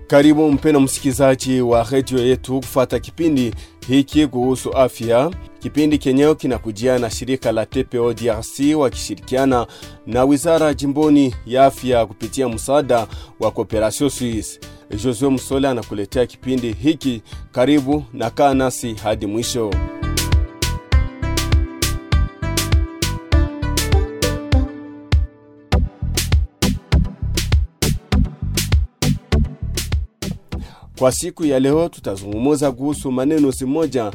Karibu mpena msikilizaji wa redio yetu kufata kipindi hiki kuhusu afya. Kipindi kenyewe kinakujia na shirika la TPO DRC wakishirikiana na wizara jimboni ya afya kupitia msaada wa Cooperation Suisse. Josue Msole anakuletea kipindi hiki. Karibu na kaa nasi hadi mwisho. Kwa siku ya leo tutazungumuza kuhusu maneno zimoja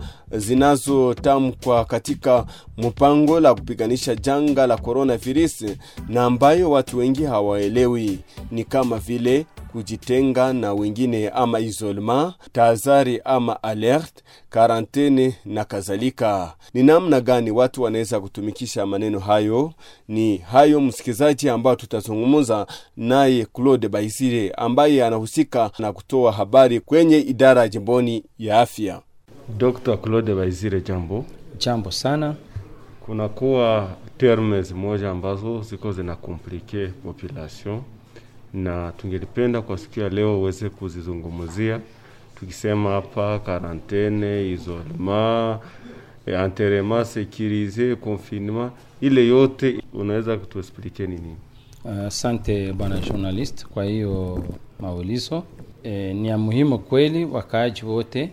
zinazotamkwa katika mpango la kupiganisha janga la coronavirus na ambayo watu wengi hawaelewi, ni kama vile kujitenga na wengine ama isolema, tahadhari ama alert, karantene na kadhalika. Ni namna gani watu wanaweza kutumikisha maneno hayo? Ni hayo msikilizaji, ambao tutazungumza naye Claude Baisire ambaye anahusika na kutoa habari kwenye idara ya jimboni ya afya. Dr. Claude Baizire, jambo. Jambo sana. Kunakuwa termes moja ambazo ziko zina komplike population na tungelipenda kwa siku ya leo uweze kuzizungumzia, tukisema hapa karantene, isolement, enterrement sécurisé, confinement, ile yote unaweza kutuexplike ni nini? Asante uh, bwana journalist kwa hiyo maulizo. E, ni ya muhimu kweli wakaaji wote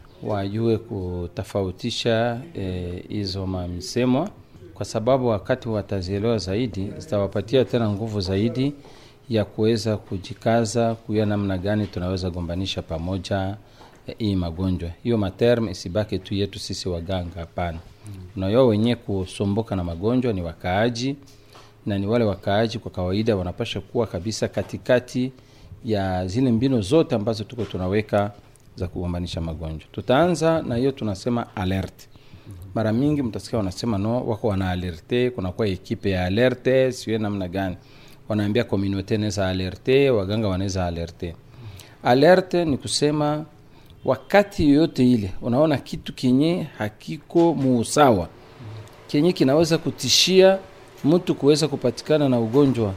wajue kutofautisha hizo e, mamisemwa, kwa sababu wakati watazielewa zaidi zitawapatia tena nguvu zaidi ya kuweza kujikaza kuya namna gani tunaweza gombanisha pamoja hii e, magonjwa hiyo materme isibake tu yetu sisi waganga, hapana. Unajua wenyewe kusumbuka na magonjwa ni wakaaji, na ni wale wakaaji kwa kawaida wanapasha kuwa kabisa katikati ya zile mbinu zote ambazo tuko tunaweka za kugombanisha magonjwa. Tutaanza na hiyo tunasema alert. Mara mingi mtasikia wanasema no, wako wana alerte, kunakuwa ekipe ya alerte, siwe namna gani wanaambia komunote naweza alerte, waganga wanaweza alerte. Alerte ni kusema wakati yoyote ile unaona kitu kenye hakiko muusawa, kenye kinaweza kutishia mtu kuweza kupatikana na ugonjwa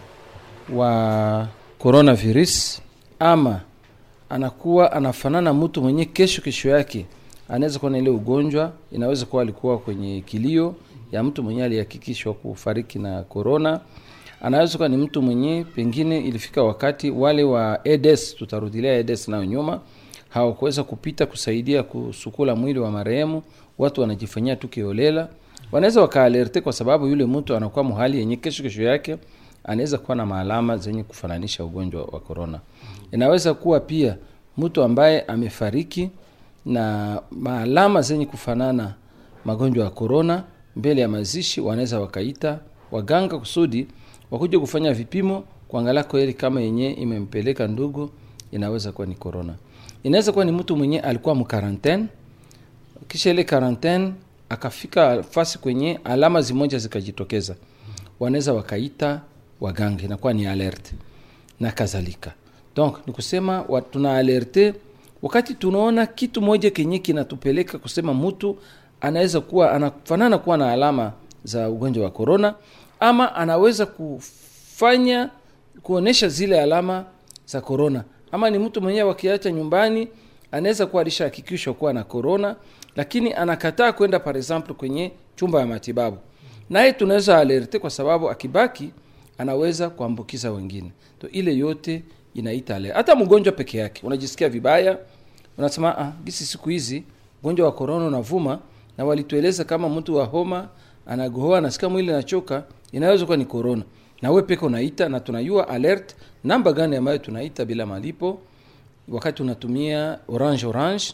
wa coronavirus, ama anakuwa anafanana mtu mwenye kesho kesho yake anaweza kuwa na ile ugonjwa. Inaweza kuwa alikuwa kwenye kilio ya mtu mwenye alihakikishwa kufariki na corona anaweza kuwa ni mtu mwenye pengine ilifika wakati wale wa EDS, tutarudilia EDS nayo nyuma, hawakuweza kupita kusaidia kusukula mwili wa marehemu. Watu wanajifanyia tu kiolela, wanaweza wakaalerte kwa sababu yule mtu anakuwa muhali yenye kesho kesho yake anaweza kuwa na maalama zenye kufananisha ugonjwa wa korona. Inaweza kuwa pia mtu ambaye amefariki na maalama zenye kufanana magonjwa ya korona, mbele ya mazishi wanaweza wakaita waganga kusudi wakuja kufanya vipimo kuangalia kweli kama yenye imempeleka ndugu inaweza kuwa ni corona. Inaweza kuwa ni mtu mwenye alikuwa mkarantene, kisha ile karantene akafika fasi kwenye alama zimoja zikajitokeza, wanaweza wakaita waganga, inakuwa ni alert na kadhalika. Donc ni kusema tuna alerte wakati tunaona kitu moja kenye kinatupeleka kusema mtu anaweza kuwa anafanana kuwa na alama za ugonjwa wa corona ama anaweza kufanya kuonesha zile alama za korona, ama ni mtu mwenyewe wakiacha nyumbani anaweza kuwa alishahakikishwa kuwa na korona, lakini anakataa kwenda par exemple kwenye chumba ya matibabu, naye tunaweza alerte kwa sababu akibaki anaweza kuambukiza wengine. To ile yote inaita alert. Hata mgonjwa peke yake unajisikia vibaya, unasema ah, gisi siku hizi ugonjwa wa korona unavuma, na walitueleza kama mtu wa homa anagohoa anasikia mwili nachoka, inaweza kuwa ni corona, na wewe peke unaita, na tunajua alert namba gani ambayo tunaita bila malipo. Wakati unatumia orange orange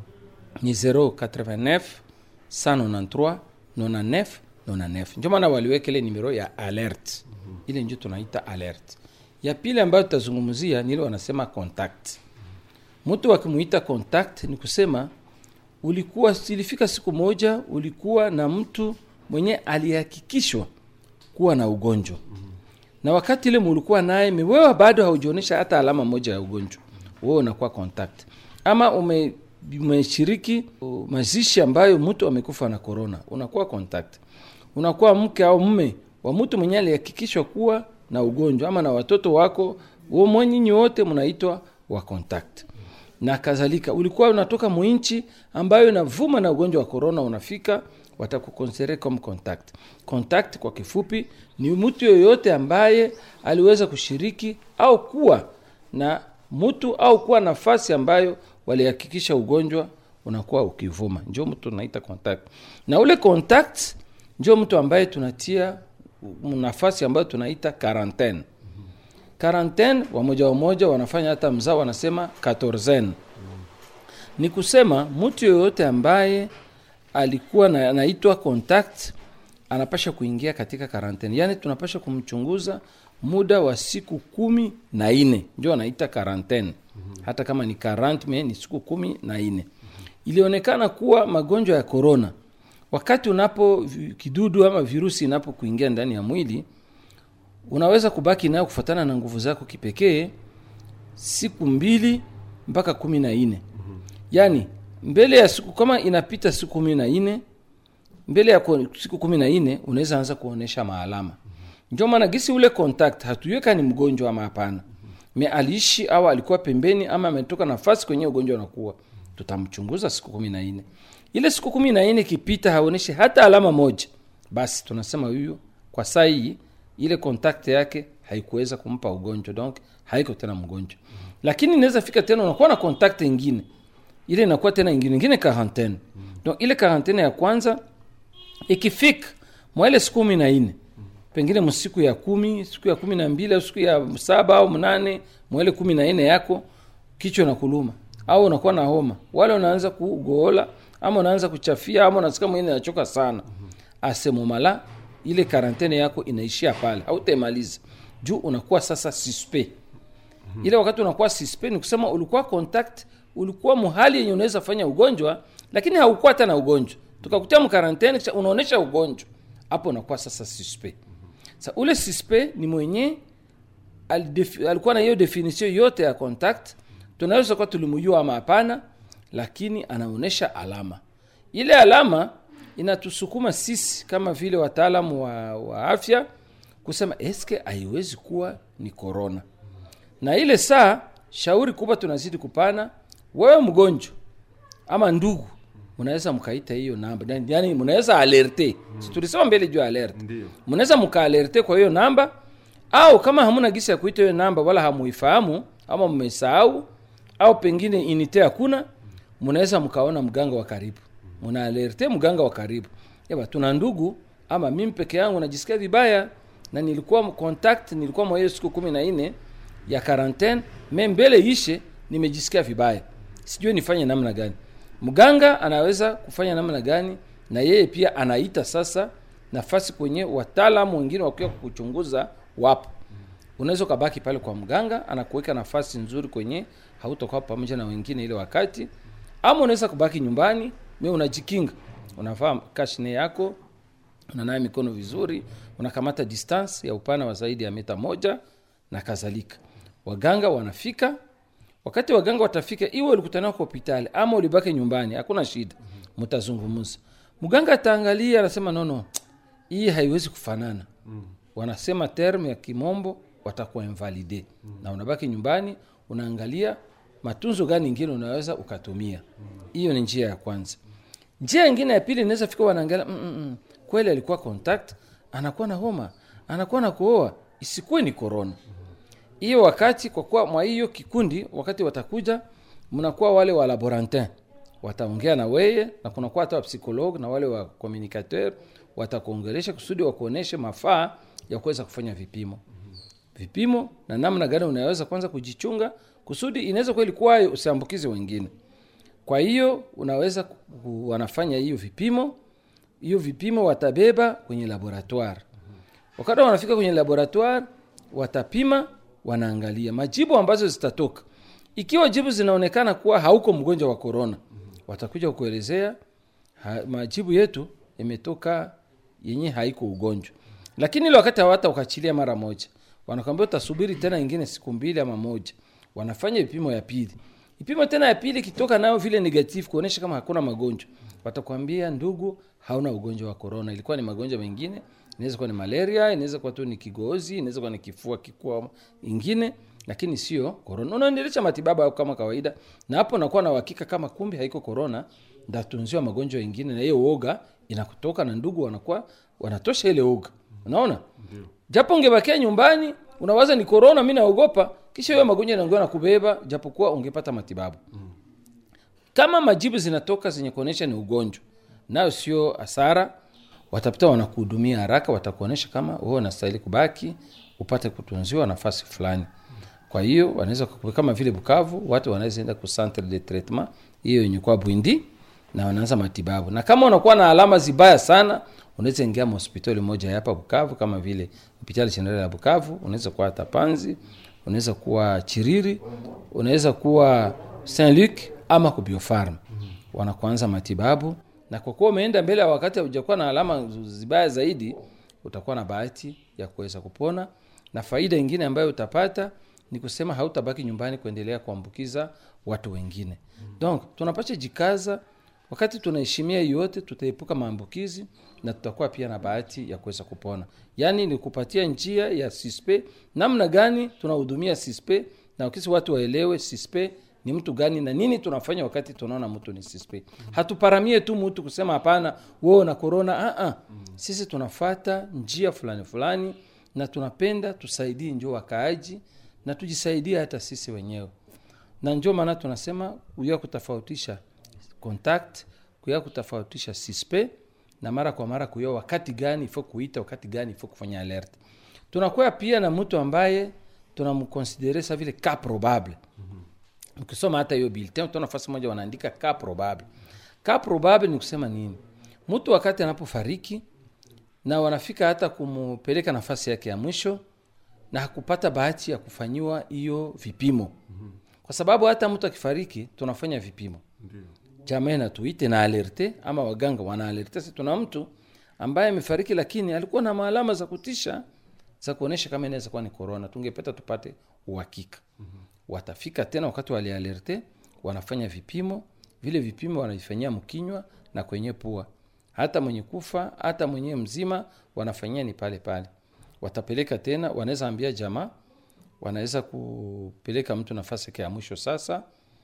ni 089 193 99 99, ndio maana waliweka ile nimero ya alert. Ile ndio tunaita alert. Ya pili ambayo tutazungumzia ni ile wanasema contact. Mtu akimuita contact ni kusema ulikuwa ilifika siku moja ulikuwa na mtu mwenye alihakikishwa kuwa na ugonjwa mm -hmm. na wakati ile mulikuwa naye wewe bado haujionyesha hata alama moja ya ugonjwa, wewe unakuwa contact, ama ume umeshiriki mazishi ambayo mtu amekufa na corona, unakuwa contact. Unakuwa mke au mume wa mtu mwenye alihakikishwa kuwa na ugonjwa, ama na watoto wako, wewe mwenyinyi wote mnaitwa wa contact na kadhalika ulikuwa unatoka mwinchi ambayo inavuma na ugonjwa wa corona unafika watakukonsere comme contact contact kwa kifupi ni mtu yoyote ambaye aliweza kushiriki au kuwa na mtu au kuwa nafasi ambayo walihakikisha ugonjwa unakuwa ukivuma njo mtu unaita contact na ule contact njo mtu ambaye tunatia nafasi ambayo tunaita quarantaine quarantaine wamoja wamoja wanafanya hata mzao wanasema quatorzaine ni kusema mtu yoyote ambaye alikuwa na, anaitwa contact anapasha kuingia katika quarantaine yaani tunapasha kumchunguza muda wa siku kumi na nne ndio anaita quarantaine hata kama ni 40 me ni siku kumi na nne ilionekana kuwa magonjwa ya corona wakati unapo vi- kidudu ama virusi inapokuingia ndani ya mwili unaweza kubaki nayo kufuatana na nguvu zako kipekee siku mbili mpaka kumi na nne yaani mbele ya siku kama inapita siku kumi na nne mbele ya ku- siku kumi na nne unaweza anza kuonesha maalama ndio maana gisi ule contact hatuiweka ni mgonjwa ama hapana me aliishi au alikuwa pembeni ama ametoka nafasi kwenye ugonjwa unakuwa tutamchunguza siku kumi na nne ile siku kumi na nne ikipita haoneshi hata alama moja basi tunasema huyu kwa saa hii ile contact yake haikuweza kumpa ugonjwa donc haiko tena mgonjwa lakini inaweza fika tena unakuwa na contact ingine ile inakuwa tena ingine ingine quarantaine donc ile quarantaine ya kwanza ikifika mwa ile siku kumi na nne pengine msiku ya kumi siku ya kumi na mbili au siku ya saba au mnane mwa ile kumi na nne yako kichwa na kuluma au unakuwa na homa wale unaanza kugoola ama unaanza kuchafia ama unasikia mwingine anachoka sana asemomala ile karantene yako inaishia pale hautemaliza juu unakuwa sasa suspect ile wakati unakuwa suspect ni kusema ulikuwa contact ulikuwa muhali yenye unaweza fanya ugonjwa lakini haukuwa tena ugonjwa tukakutia mkarantene kisha unaonesha ugonjwa hapo unakuwa sasa suspect sa ule suspect ni mwenye alidefi- alikuwa na hiyo definition yote ya contact tunaweza kuwa tulimujua ama hapana lakini anaonyesha alama ile alama inatusukuma sisi kama vile wataalamu wa, wa afya kusema eske haiwezi kuwa ni corona na ile saa shauri kubwa tunazidi kupana wewe mgonjwa ama ndugu mnaweza mkaita hiyo namba Yani- yani mnaweza alerte si tulisema mbele juu ya alerte Ndio. mnaweza mkaalerte kwa hiyo namba au kama hamuna gisi ya kuita hiyo namba wala hamuifahamu ama mmesahau au pengine inite hakuna mnaweza mkaona mganga wa karibu mnaalerte mganga wa karibu eba tuna ndugu ama mimi peke yangu najisikia vibaya na nilikuwa m- contact nilikuwa mwa hiyo siku kumi na nne ya quarantaine me mbele ishe nimejisikia vibaya sijui nifanye namna gani mganga anaweza kufanya namna gani na yeye pia anaita sasa nafasi kwenye wataalamu wengine wakiwa kukuchunguza wapo unaweza ukabaki pale kwa mganga anakuweka nafasi nzuri kwenye hautakuwa pamoja na wengine ile wakati ama unaweza kubaki nyumbani me unajikinga unavaa kashne yako unanawa mikono vizuri unakamata distance ya upana wa zaidi ya mita moja na kadhalika waganga wanafika wakati waganga watafika iwe ulikutana kwa hospitali ama ulibaki nyumbani hakuna shida mtazungumza mganga ataangalia anasema nono hii haiwezi kufanana mm. wanasema term ya kimombo watakuwa invalide mm. na unabaki nyumbani unaangalia matunzo gani ingine unaweza ukatumia hiyo ni njia ya kwanza njia ingine ya pili inaweza fika wanaangalia mm, mm, mm, kweli alikuwa contact anakuwa na homa anakuwa na kuoa isikuwe ni corona hiyo wakati kwa kuwa mwa hiyo kikundi wakati watakuja mnakuwa wale wa laborantin wataongea na weye na kunakuwa hata wapsikologe na wale wa communicateur watakuongelesha kusudi wakuoneshe mafaa ya kuweza kufanya vipimo vipimo na namna gani unaweza kwanza kujichunga kusudi inaweza kweli kuwa usiambukize wengine kwa hiyo unaweza ku- ku- wanafanya hiyo vipimo hiyo vipimo watabeba kwenye laboratoire wakati wanafika kwenye laboratoire watapima wanaangalia majibu ambazo zitatoka ikiwa jibu zinaonekana kuwa hauko mgonjwa wa korona watakuja kuelezea ha, majibu yetu imetoka yenye haiko ugonjwa lakini ile wakati hawata ukachilia mara moja wanakwambia utasubiri tena ingine siku mbili ama moja wanafanya vipimo ya pili vipimo tena ya pili kitoka nayo vile negative kuonyesha kama hakuna magonjwa watakwambia ndugu hauna ugonjwa wa korona ilikuwa ni magonjwa mengine inaweza kuwa ni malaria inaweza kuwa tu ni kigozi inaweza kuwa ni kifua kikua ingine lakini sio korona unaendelesha matibabu yako kama kawaida na hapo nakuwa na uhakika kama kumbe haiko korona ndatunziwa magonjwa mengine na hiyo uoga inakutoka na ndugu wanakuwa wanatosha ile uoga unaona japo ungebakia nyumbani unawaza ni korona mi naogopa kisha hiyo magonjwa inaongea na kubeba japokuwa ungepata matibabu kama majibu zinatoka zenye kuonyesha ni ugonjwa nayo sio hasara watapita wanakuhudumia haraka watakuonyesha kama wewe unastahili kubaki upate kutunziwa nafasi fulani kwa hiyo wanaweza kukupa- kama vile bukavu watu wanaweza enda ku centre de traitement hiyo yenye kwa bwindi na wanaanza matibabu na kama unakuwa na alama zibaya sana unaweza ingia hospitali moja ya hapa bukavu kama vile hospitali general ya bukavu unaweza kuwa hata panzi unaweza kuwa chiriri unaweza kuwa saint luc ama kubiofarm wanakuanza matibabu na kwa kuwa umeenda mbele ya wakati haujakuwa na alama zibaya zaidi utakuwa na bahati ya kuweza kupona na faida ingine ambayo utapata ni kusema hautabaki nyumbani kuendelea kuambukiza watu wengine donc tunapasha jikaza wakati tunaheshimia hiyo yote tutaepuka maambukizi na tutakuwa pia na bahati ya kuweza kupona yaani ni kupatia njia ya sispe namna gani tunahudumia sispe na wakisi watu waelewe sispe ni mtu gani na nini tunafanya wakati tunaona mtu ni sispe hatuparamie tu mtu kusema hapana wewe na korona uh-uh. sisi tunafata njia fulani fulani na tunapenda tusaidie njo wakaaji na tujisaidie hata sisi wenyewe na njo maana tunasema kuya kutofautisha contact kuya kutofautisha sispe na mara kwa mara kuya wakati gani ifo kuita wakati gani ifo kufanya alert tunakuwa pia na mtu ambaye tunamkonsidere sa vile ka probable ukisoma hata hiyo bulletin utaona nafasi moja wanaandika ka probable ka probable ni kusema nini mtu wakati anapofariki na wanafika hata kumpeleka nafasi yake ya mwisho na hakupata bahati ya kufanyiwa hiyo vipimo kwa sababu hata mtu akifariki tunafanya vipimo jamaa natuite na alerte ama waganga wana alerte si tuna mtu ambaye amefariki lakini alikuwa na maalama za kutisha za kuonyesha kama inaweza kuwa ni korona tungepeta tupate uhakika mm-hmm. watafika tena wakati walialerte wanafanya vipimo vile vipimo wanavifanyia mkinywa na kwenye pua hata mwenye kufa hata mwenye mzima wanafanyia ni pale pale watapeleka tena wanaweza ambia jamaa wanaweza kupeleka mtu nafasi yake ya mwisho sasa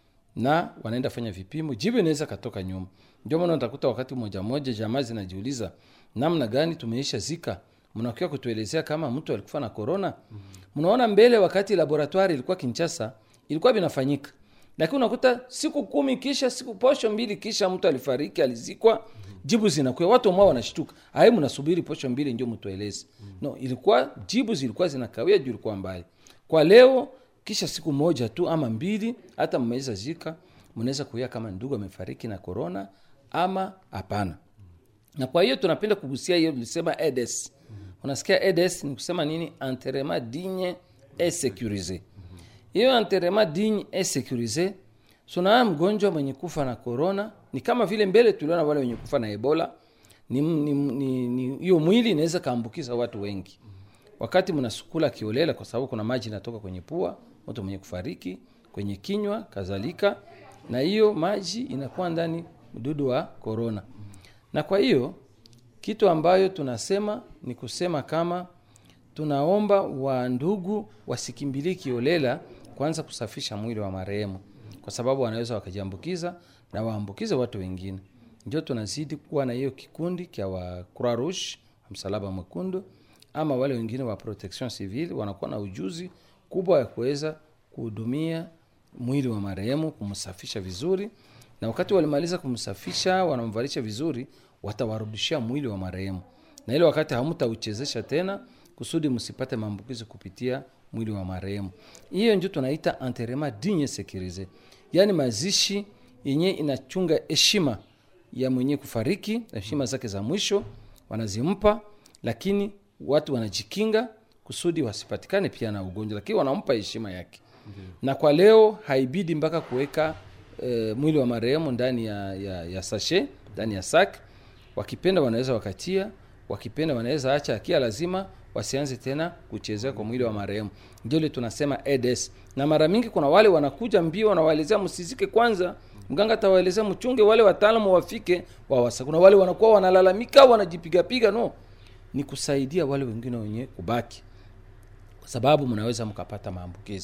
na wanaenda fanya vipimo jibu inaweza katoka nyuma ndio maana utakuta wakati moja moja jamaa zinajiuliza namna gani tumeisha zika mnakiwa kutuelezea kama mtu alikufa na korona mnaona mbele wakati laboratoire ilikuwa kinchasa ilikuwa vinafanyika lakini unakuta siku kumi kisha siku posho mbili kisha mtu alifariki alizikwa jibu zinakuwa watu mwa wanashtuka ai mnasubiri posho mbili ndio mtueleze no ilikuwa jibu zilikuwa zinakawia juu ilikuwa mbali kwa leo kisha siku moja tu ama mbili hata mmeweza zika mnaweza kuia kama ndugu amefariki na korona ama hapana na kwa hiyo tunapenda kugusia hiyo tulisema edes unasikia edes ni kusema nini enterrement digne et sécurisé hiyo enterrement digne et sécurisé sunaa mgonjwa mwenye kufa na korona ni kama vile mbele tuliona wale wenye kufa na ebola ni ni- ni- ni- hiyo mwili inaweza kaambukiza watu wengi wakati mnasukula kiolela kwa sababu kuna maji inatoka kwenye pua mtu mwenye kufariki kwenye kinywa kadhalika na hiyo maji inakuwa ndani mdudu wa korona na kwa hiyo kitu ambayo tunasema ni kusema kama tunaomba wa ndugu wasikimbilie kiolela kwanza kusafisha mwili wa marehemu kwa sababu wanaweza wakajiambukiza na waambukize watu wengine ndio tunazidi kuwa na hiyo kikundi kya wa croix rouge msalaba mwekundu ama wale wengine wa protection civile wanakuwa na ujuzi kubwa ya kuweza kuhudumia mwili wa marehemu kumsafisha vizuri na wakati walimaliza kumsafisha wanamvalisha vizuri watawarudishia mwili wa marehemu na ile wakati hamtauchezesha tena kusudi msipate maambukizi kupitia mwili wa marehemu hiyo ndio tunaita enterrement digne sécurisé yaani mazishi yenye inachunga heshima ya mwenye kufariki heshima zake za mwisho wanazimpa lakini watu wanajikinga kusudi wasipatikane pia na ugonjwa lakini wanampa heshima yake na kwa leo haibidi mpaka kuweka e, mwili wa marehemu ndani ya, ya, ya sashe ndani ya sak wakipenda wanaweza wakatia wakipenda wanaweza acha akia lazima wasianze tena kuchezea kwa mwili wa marehemu ndio ile tunasema eds na mara mingi kuna wale wanakuja mbio wanawaelezea msizike kwanza mganga atawaelezea mchunge wale wataalamu wafike wawasa kuna wale wanakuwa wanalalamika wanajipigapiga no ni kusaidia wale wengine wenye kubaki kwa sababu mnaweza mkapata maambukizi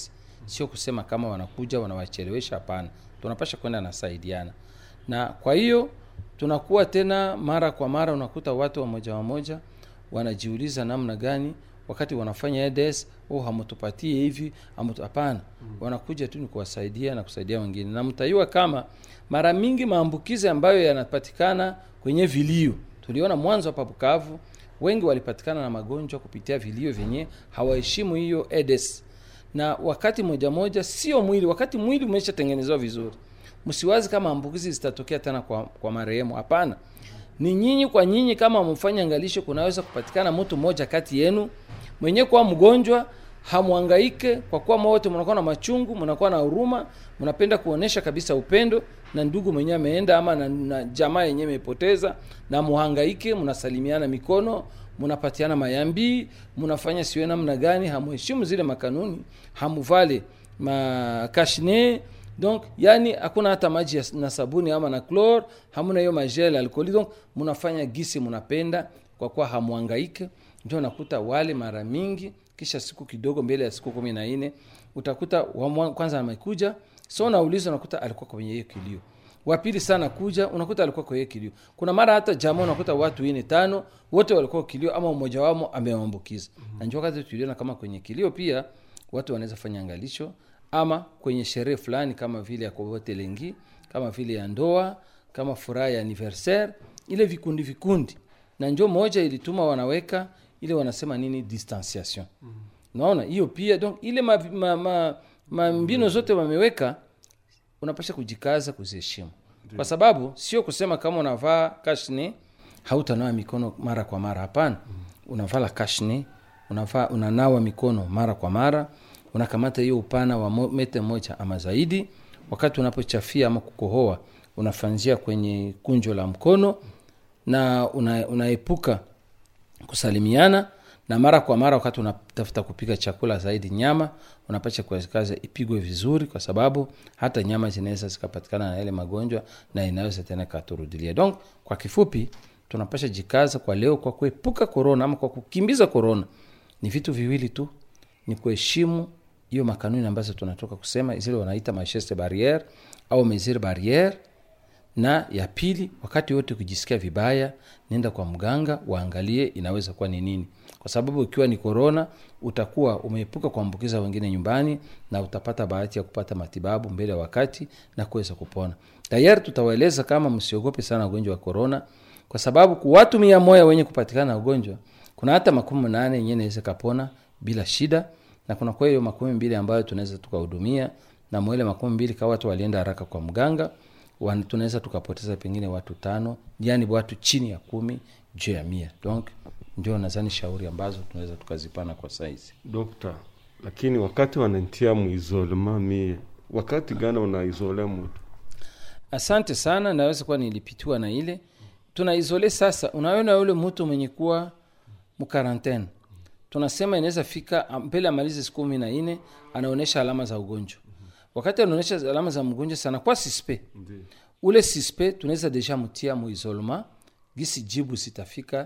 sio kusema kama wanakuja wanawachelewesha hapana tunapasha kwenda nasaidiana na kwa hiyo tunakuwa tena mara kwa mara unakuta watu wamoja wamoja wanajiuliza namna gani wakati wanafanya EDS oh, hamutupatie hivi hamutu- hapana mm. wanakuja tu ni kuwasaidia na kusaidia wengine na mtaiwa kama mara mingi maambukizi ambayo yanapatikana kwenye vilio tuliona mwanzo hapa bukavu wengi walipatikana na magonjwa kupitia vilio vyenye hawaheshimu hiyo EDS na wakati moja moja sio mwili wakati mwili umeshatengenezewa vizuri msiwazi kama ambukizi zitatokea tena kwa, kwa marehemu hapana ni nyinyi kwa nyinyi kama mfanya angalisho kunaweza kupatikana mtu mmoja kati yenu mwenye kuwa mgonjwa hamwangaike kwa kuwa wote mnakuwa na machungu mnakuwa na huruma mnapenda kuonesha kabisa upendo na ndugu mwenyewe ameenda ama na, na jamaa yenyewe imepoteza na muhangaike mnasalimiana mikono mnapatiana mayambi mnafanya siwe namna gani hamuheshimu zile makanuni hamuvale makashne donc yani hakuna hata maji ya- na sabuni ama na chlor hamuna hiyo magel alcooli donc mnafanya gisi mnapenda kwa kuwa hamwangaike ndio nakuta wale mara mingi kisha siku kidogo mbele ya siku kumi na nne utakuta wa mwa- kwanza amekuja so unauliza unakuta alikuwa kwenye hiyo kilio wa pili sana kuja unakuta alikuwa kwenye kilio kuna mara hata jamaa unakuta watu ine tano wote walikuwa kilio ama mmoja wamo ameambukiza mm-hmm. na ndio wakati tuliona kama kwenye kilio pia watu wanaweza fanya angalisho ama kwenye sherehe fulani kama vile ya kovote lengi kama vile ya ndoa kama furaha ya anniversaire ile vikundi vikundi na njo moja ilituma wanaweka ile wanasema nini distanciation mm. naona hiyo pia donc ile ma, ma, ma, ma mbino zote wameweka unapasha kujikaza kuziheshimu kwa sababu sio kusema kama unavaa kashne hautanawa mikono mara kwa mara hapana unavala kashne unavaa unanawa mikono mara kwa mara unakamata hiyo upana wa mo- mete moja ama zaidi wakati unapochafia ama kukohoa unafanzia kwenye kunjo la mkono na una, unaepuka kusalimiana na mara kwa mara wakati unatafuta kupika chakula zaidi nyama unapacha kukaza ipigwe vizuri kwa sababu hata nyama zinaweza zikapatikana na ile magonjwa na inaweza tena ikaturudilia donc kwa kifupi tunapasha jikaza kwa leo kwa kuepuka korona ama kwa kukimbiza korona ni vitu viwili tu ni kuheshimu hiyo makanuni ambazo tunatoka kusema zile wanaita macheste barriere au mesure barriere na ya pili wakati wote ukijisikia vibaya nenda kwa mganga waangalie inaweza kuwa ni nini kwa sababu ikiwa ni korona utakuwa umeepuka kuambukiza wengine nyumbani na utapata bahati ya kupata matibabu mbele ya wakati na kuweza kupona tayari tutawaeleza kama msiogope sana ugonjwa wa korona kwa sababu kwa watu mia moja wenye kupatikana na ugonjwa kuna hata makumi nane yenyewe naweza kapona bila shida na kuna kwa hiyo makumi mbili ambayo tunaweza tukahudumia na mwele makumi mbili kawa watu walienda haraka kwa mganga wan- tunaweza tukapoteza pengine watu tano yani watu chini ya kumi juu ya mia donc ndio nadhani shauri ambazo tunaweza tukazipana kwa saizi dokta lakini wakati wanantia muisolema mie wakati gani unaisole mtu asante sana naweza kuwa nilipitiwa na ile tunaizole sasa unaona yule mtu mwenye kuwa mkarantene tunasema inaweza fika ah, mbele amalize siku kumi na nne anaonyesha alama za ugonjwa wakati anaonyesha alama za mgonjwa sana kwa sispe ule sispe tunaweza deja mtia muisolema gisi jibu zitafika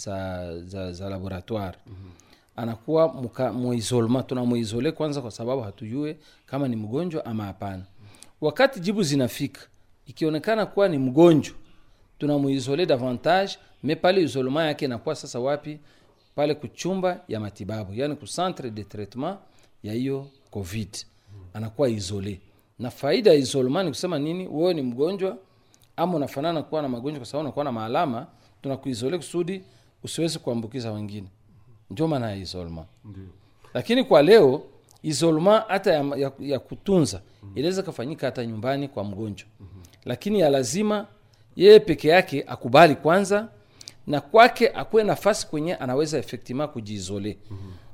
za, za, za laboratoire mm-hmm. anakuwa muka- muisolema tuna muisole kwanza kwa sababu hatujue kama ni mgonjwa ama hapana wakati jibu zinafika ikionekana kuwa ni mgonjwa tunamuisole davantage me pale isolema yake inakuwa sasa wapi pale kuchumba ya matibabu yani ku centre de traitement ya hiyo covid anakuwa isole na faida ya isolema ni kusema nini wewe ni mgonjwa ama unafanana kuwa na magonjwa kwa sababu unakuwa na maalama tunakuisole kusudi usiwezi kuambukiza wengine ndio maana ya isolema lakini kwa leo isolema hata ya, ya, ya kutunza inaweza kafanyika hata nyumbani kwa mgonjwa lakini ya lazima yeye peke yake akubali kwanza na kwake akuwe nafasi kwenye anaweza efektima kujiizole